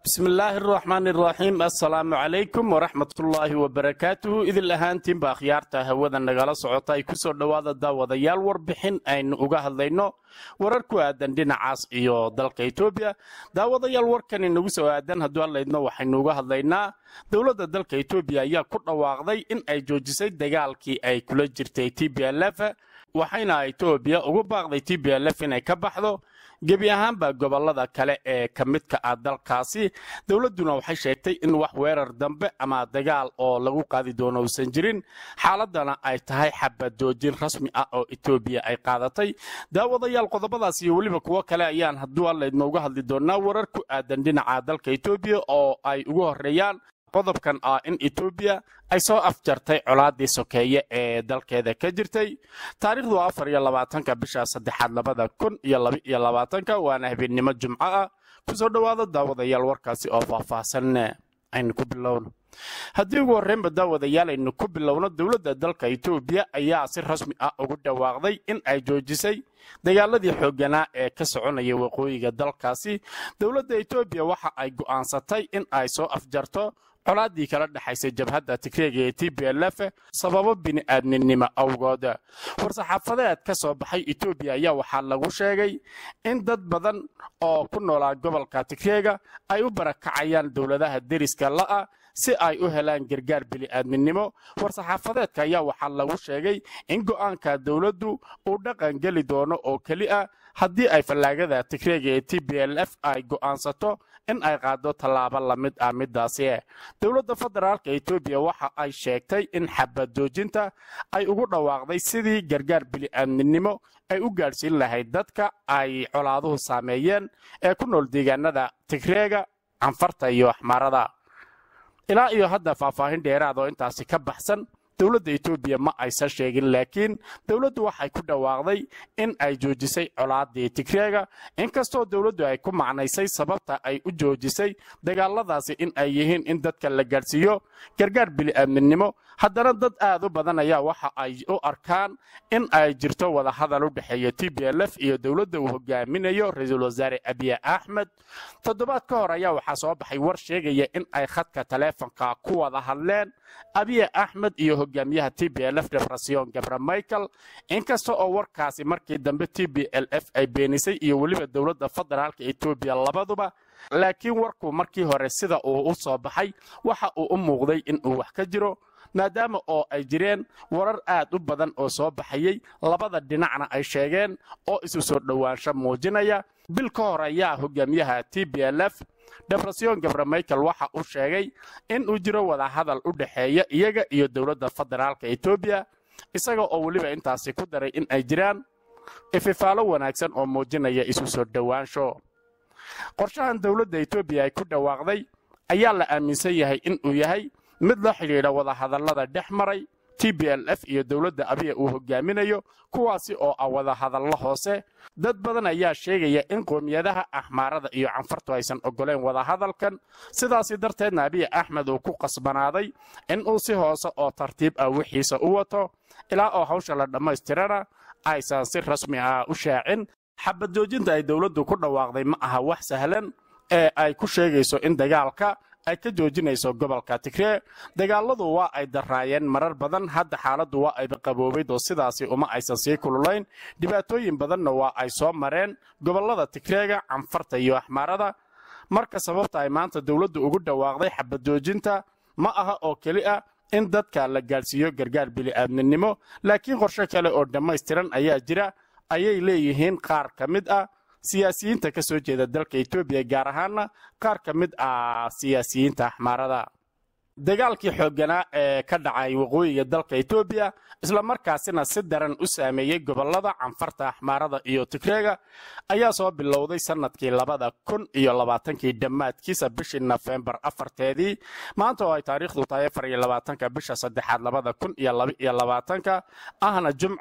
bismillaahi araxmaan iraxiim assalaamu calaykum waraxmatullaahi wabarakaatuhu idil ahaantiinba akhyaarta hawada nagala socota ay kusoo dhowaada daawadayaal warbixin aynu uga hadlayno warar ku aadan dhinacaas iyo dalka etoobiya daawadayaal warkan inagu soo aadan hadduu hadlaydno waxaynu uga hadlaynaa dowladda dalka etoobiya ayaa ku dhawaaqday in ay joojisay dagaalkii ay kula jirtay t b lf waxayna etoobiya ugu baaqday t b lf inay ka baxdo gebi ahaanba gobolada kale ee ka midka ah dalkaasi dowladduna waxay sheegtay in wax weerar dambe ama dagaal oo lagu qaadi doono uusan jirin xaaladana ay tahay xabadoojin rasmi ah oo etoobiya ay qaadatay daawadayaal qodobadaas iyo weliba kuwo kale ayaan hadduu allaydma uga hadli doonaa warar ku aadan dhinaca dalka etoobiya oo ay ugu horeeyaan qodobkan ah in etoobiya ay soo afjartay colaadii sokeeye ee dalkeeda ka jirtay taariikhdu afar iyo labaatanka bisha saddexaad labada kun iyo laba iyo labaatanka waana habeennimo jumco ah kusoo dhowaada daawadayaal warkaasi oo faahfaahsan aynu ku bilowno haddii ugu horreynba daawadayaal aynu ku bilowno dowladda dalka etoobiya ayaa si rasmi ah ugu dhawaaqday in ay joojisay dagaaladii xoogganaa ee ka soconaya waqooyiga dalkaasi dowladda etoobiya waxa ay go'aansatay in ay soo afjarto colaaddii kala dhexaysay jabhadda tigreega ee t b lf sababo bini'aadminimo awgood war-saxaafadeed ka soo baxay etoobiya ayaa waxaa lagu sheegay in dad badan oo ku noolaa gobolka tigreega ay u barakacayaan dowladaha deriska la'a si ay u helaan gargaar bini'aadminimo war-saxaafadeedka ayaa waxaa lagu sheegay in go'aanka dowladdu uu dhaqan geli doono oo keli ah haddii ay fallaagada tigreega ee t b l f ay go'aansato in ay qaado tallaabo la mid ah middaasi dowladda federaalka etoobiya waxa ay sheegtay in xabadoojinta ay ugu dhawaaqday sidii gargaar bini'aadminimo ay u gaadhsiin lahayd dadka ay colaaduhu saameeyeen ee ku nool deegaanada tigreega canfarta iyo axmaarada ilaa iyo hadda faahfaahin dheeraad oo intaasi ka baxsan dowladda etoobiya ma aysan sheegin laakiin dowladdu waxay ku dhawaaqday in ay joojisay colaadii tigreega inkastoo dowladdu ay ku macnaysay sababta ay u joojisay dagaaladaasi in ay yihiin in dadka la gaadhsiiyo gargaar bini'aadminimo haddana dad aad u badan ayaa waxa ay u arkaan in ay jirto wadahadal u dhexeeya t b l f iyo dowladda uu hogaaminayo ra-iisul wasaare abiye axmed toddobaad ka hor ayaa waxaa soo baxay war sheegaya in ay khadka taleefonka ku wada hadleen abiye axmed iyo hogaamiyaha t b l f debrasion gabra michael inkasta oo warkaasi markii dambe t b l f ay beenisay iyo weliba dowladda federaalka etoobiya labaduba laakiin warku markii hore sida uu u soo baxay waxa uu u muuqday in uu wax ka jiro maadaama oo ay jireen warar aad u badan oo soo baxayey labada dhinacna ay sheegeen oo isu soo dhowaansho muujinaya bil ka hor ayaa hogaamiyaha t b l f debrasion gabra michael waxa uu sheegay in uu jiro wadahadal u dhexeeya iyaga iyo dowladda federaalka etoobiya isaga oo weliba intaasi ku daray in ay jiraan ififaalo wanaagsan oo muujinaya isu soo dhowaansho qorshahan dowladda etoobiya ay ku dhawaaqday ayaa la aaminsan yahay in uu yahay mid la xidhiidha wadahadallada dhex maray t b l f iyo dowladda abiya uu hogaaminayo kuwaasi oo ah wadahadallo hoose dad badan ayaa sheegaya in qoomiyadaha axmaarada iyo canfartu aysan ogoleen wadahadalkan sidaasi darteedna abiya axmed uu ku qasbanaaday in uu si hoose oo tartiib ah wixiisa u wato ilaa oo hawsha la dhammaystirana aysan si rasmi ah u shaacin xabadoojinta ay dowladdu ku dhawaaqday ma aha wax sahlan ee ay ku sheegayso in dagaalka ay ka joojinayso gobolka tigree dagaaladu waa ay daraayeen marar badan hadda xaaladdu waa ayba qaboobayd oo sidaasi uma aysan sii kululayn dhibaatooyin badanna waa ay soo mareen gobollada tigreega canfarta iyo axmaarada marka sababta ay maanta dowladdu ugu dhawaaqday xabadoojinta ma aha oo keli ah in dadka la gaadhsiiyo gargaar bini'aadminimo laakiin qorshe kale oo dhammaystiran ayaa jira ayay leeyihiin qaar ka mid ah siyaasiyiinta ka soo jeeda dalka etoobiya gaar ahaana qaar ka mid ah siyaasiyiinta axmaarada dagaalkii xoogganaa ee ka dhacay waqooyiga dalka etoobiya islamarkaasina si daran u saameeyey gobollada canfarta axmaarada iyo tigreega ayaa soo bilowday sannadkii labada kun iyo labaatankii dhammaadkiisa bishii nofembar afarteedii maanta oo ay taariikhdu tahay afar iyo labaatanka bisha saddexaad labada kun iyo laba iyo labaatanka ahna jumco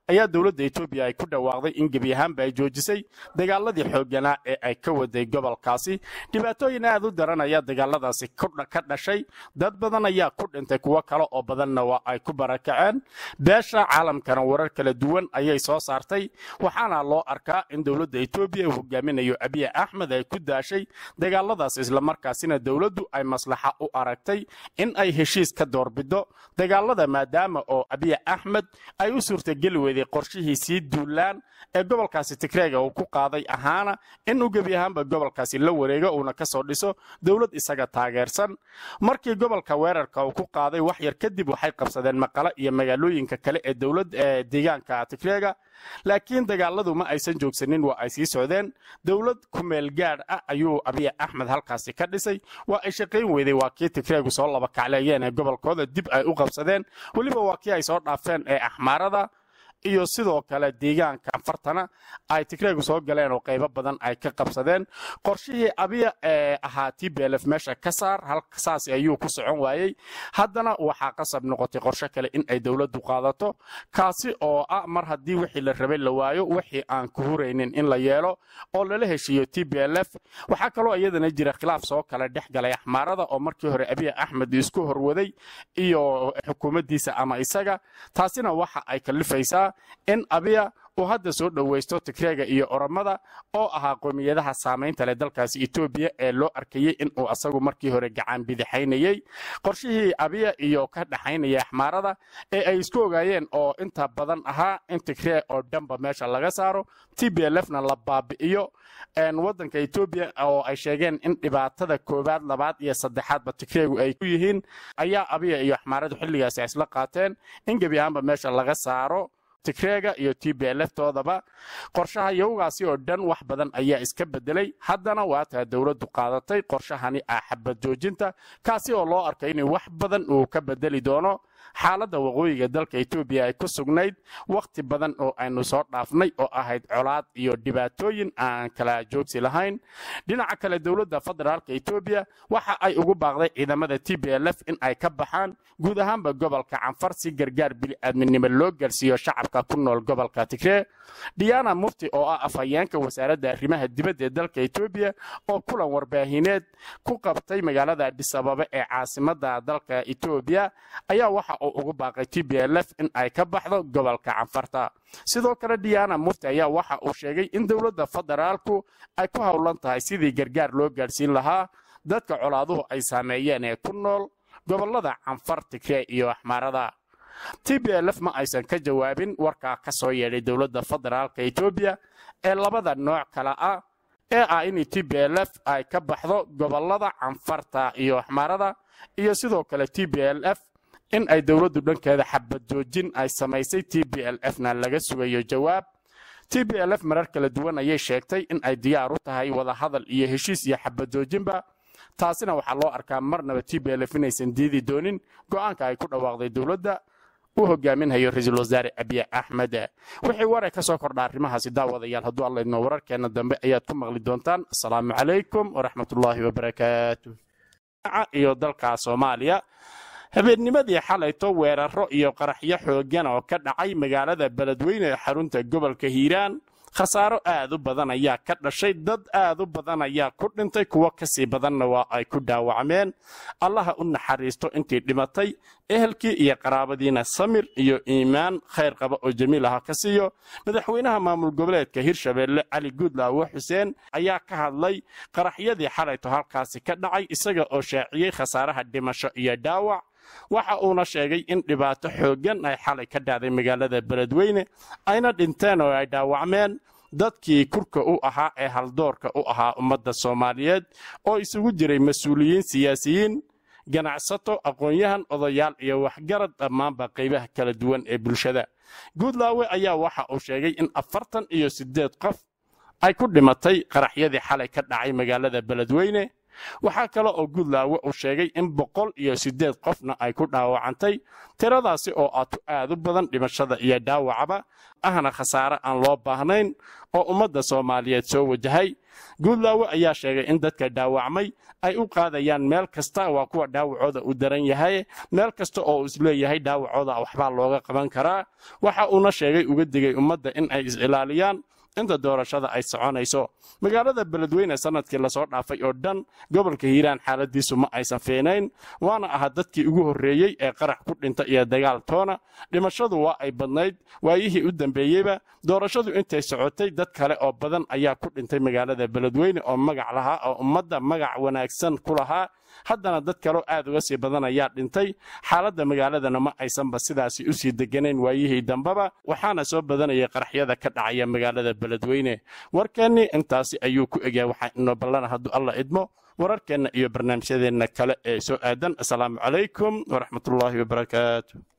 ayaa dowladda etoobiya ay ku dhawaaqday in gebi ahaanba ay joojisay dagaaladii xoogganaa ee ay ka waday gobolkaasi dhibaatooyin aad u daran ayaa dagaaladaasi ka dhashay dad badan ayaa ku dhintay kuwo kale oo badanna waa ay ku barakaceen beesha caalamkana warar kala duwan ayay soo saartay waxaana loo arkaa in dowladda etoobiya uu hogaaminayo abiy axmed ay ku daashay dagaaladaas islamarkaasina dowladdu ay maslaxa u aragtay in ay heshiis ka doorbido dagaalada maadaama oo abiy axmed ay u suurtageli weyday qorshihiisii duulaan ee gobolkaasi tigreega uu ku qaaday ahaana inuu gebi ahaanba gobolkaasi la wareego uuna ka soo dhiso dowlad isaga taageersan markii gobolka weerarka uu ku qaaday wax yar kadib waxay qabsadeen maqale iyo magaalooyinka kale ee dowlad ee deegaanka tigreega laakiin dagaaladu ma aysan joogsanin waa ay sii socdeen dowlad kumeel gaadh ah ayuu abiy axmed halkaasi ka dhisay waa ay shaqayn weyday waa kii tigreegu soo laba kacleeyeen ee gobolkooda dib ay u qabsadeen weliba waa kii ay soo dhaafeen ee axmaarada iyo sidoo kale deegaanka anfartana ay tigreegu soo galeen oo qaybo badan ay ka qabsadeen qorshihii abiya ee ahaa tblf meesha ka saar halsaasi ayuu ku socon waayey haddana waxaa qasab noqotay qorsho kale in ay dowladdu qaadato kaasi oo ah mar haddii wixii la rabay la waayo wixii aan ku huraynin in la yeelo oo lala heshiiyo tblf waxaa kaloo iyadana jira khilaaf soo kale dhex galay axmaarada oo markii hore abiy axmed isku horwaday iyo xukuumaddiisa ama isaga taasina waxa ay kalifaysaa in abiya uu hadda soo dhowaysto tigreega iyo oromada oo ahaa qoomiyadaha saamaynta leh dalkaasi etoobiya ee loo arkayey inuu asagu markii hore gacan bidixaynayey qorshihii abiya iyo ka dhaxaynaya axmaarada ee ay isku ogaayeen oo inta badan ahaa in tigree oo dhanba meesha laga saaro tblfna la baabi'iyo waddanka etoobiya oo ay sheegeen in dhibaatada koowaad labaad iyo saddexaadba tigreegu ay ku yihiin ayaa abiya iyo axmaaradu xilligaasi ay isla qaateen in gebi ahaanba meesha laga saaro tigreega iyo tblftoodaba qorshaha yowgaasi oo dhan wax badan ayaa iska bedelay haddana waataa dowladdu qaadatay qorshahani ah xabad joojinta kaasi oo loo arkay in wax badan uu ka bedeli doono xaaladda waqooyiga dalka etoobiya ay ku sugnayd wakhti badan oo aynu soo dhaafnay oo ahayd colaad iyo dhibaatooyin aan kala joogsi lahayn dhinaca kale dowladda federaalka etoobiya waxa ay ugu baaqday ciidamada tblf in ay ka baxaan guud ahaanba gobolka canfar si gargaar bili-aadminimo loo gaarsiiyo shacabka ku nool gobolka tigree diana mufti oo ah afhayeenka wasaaradda arrimaha dibadda ee dalka etoobiya oo kulan warbaahineed ku qabtay magaalada adhisababa ee caasimada dalka etoobiya ayaa waxa uu ugu baaqay tblf in ay ka baxdo gobolka canfarta sidoo kale diana mufti ayaa waxa uu sheegay in dowladda federaalku ay ku howlan tahay sidii gargaar loo gaadhsiin lahaa dadka colaaduhu ay saameeyeen ee ku nool gobolada canfar tigree iyo axmaarada tblf ma aysan ka jawaabin warkaa ka soo yeedhay dowladda federaalka etoobiya ee labada nooc kale ah ee ah in tblf ay ka baxdo gobolada canfarta iyo axmaarada iyo sidoo kale tblf in ay dowladdu dhankeeda xabad joojin ay samaysay tblfna laga sugayo jawaab tblf marar kala duwan ayay sheegtay in ay diyaar u tahay wadahadal iyo heshiis iyo xabad joojinba taasina waxaa loo arkaa marnaba tblf inaysan diidi doonin go'aanka ay ku dhawaaqday dowladda uu hogaaminhayo ra-iisul wasaare abiy axmed wixii waray ka soo kordha arrimahaasi daawadayaal hadduu alla idmo wararkeenna dambe ayaad ku maqli doontaan asalaamu calaykum waraxmatullaahi wabarakaatu iyo dalka soomaaliya habeennimadii xalayto weeraro iyo qaraxyo xooggan oo ka dhacay magaalada beledweyne ee xarunta gobolka hiiraan khasaaro aad u badan ayaa ka dhashay dad aad u badan ayaa ku dhintay kuwo kasii badanna waa ay ku dhaawacmeen allaha u naxariisto intii dhimatay ehelkii iyo qaraabadiina samir iyo iimaan khayr qaba oo jamiil aha ka siiyo madaxweynaha maamul goboleedka hirshabeelle cali guudlaawe xuseen ayaa ka hadlay qaraxyadii xalayto halkaasi ka dhacay isaga oo shaaciyey khasaaraha dhimasho iyo dhaawac waxa uuna sheegay in dhibaato xooggan ay xalay ka dhacday magaalada beledweyne ayna dhinteen oo ay dhaawacmeen dadkii kurka u ahaa ee haldoorka u ahaa ummadda soomaaliyeed oo isugu jiray mas-uuliyiin siyaasiyiin ganacsato aqoon-yahan odayaal iyo waxgarad dhammaanba qaybaha kala duwan ee bulshada guudlaawe ayaa waxa uu sheegay in afartan iyo siddeed qof ay ku dhimatay qaraxyadii xalay ka dhacay magaalada beledweyne waxaa kale oo guudlaawe uu sheegay in boqol iyo siddeed qofna ay ku dhaawacantay tiradaasi oo aatu aad u badan dhimashada iyo dhaawacaba ahna khasaare aan loo baahnayn oo ummadda soomaaliyeed soo wajahay guudlaawe ayaa sheegay in dadka dhaawacmay ay u qaadayaan meel kasta waa kuwa dhaawacooda u daran yahay meel kasta oo uu isleeyahay dhaawacooda waxbaa looga qaban karaa waxa uuna sheegay uga digay ummadda in ay is-ilaaliyaan inta doorashada ay soconayso magaalada beledweyne sanadkii lasoo dhaafay oo dhan gobolka hiiraan xaaladiisu ma aysan fiinayn waana aha dadkii ugu horreeyey ee qarax ku dhinta iyo dagaal toona dhimashadu waa ay badnayd waayihii u dambeeyeyba doorashadu intay socotay dad kale oo badan ayaa ku dhintay magaalada beledweyne oo magac lahaa oo ummadda magac wanaagsan ku lahaa haddana dad kaleo aad uga sii badan ayaa dhintay xaaladda magaaladana ma aysanba sidaasi usii deganayn waayihii dambeba waxaana soo badanayay qaraxyada ka dhacaya magaalada beledweyne warkeennii intaasi ayuu ku egyahay waxaa inoo ballana hadduu alla idmo wararkeenna iyo barnaamijyadeenna kale ee soo aadan asalaamu calaykum waraxmatullaahi wabarakaatu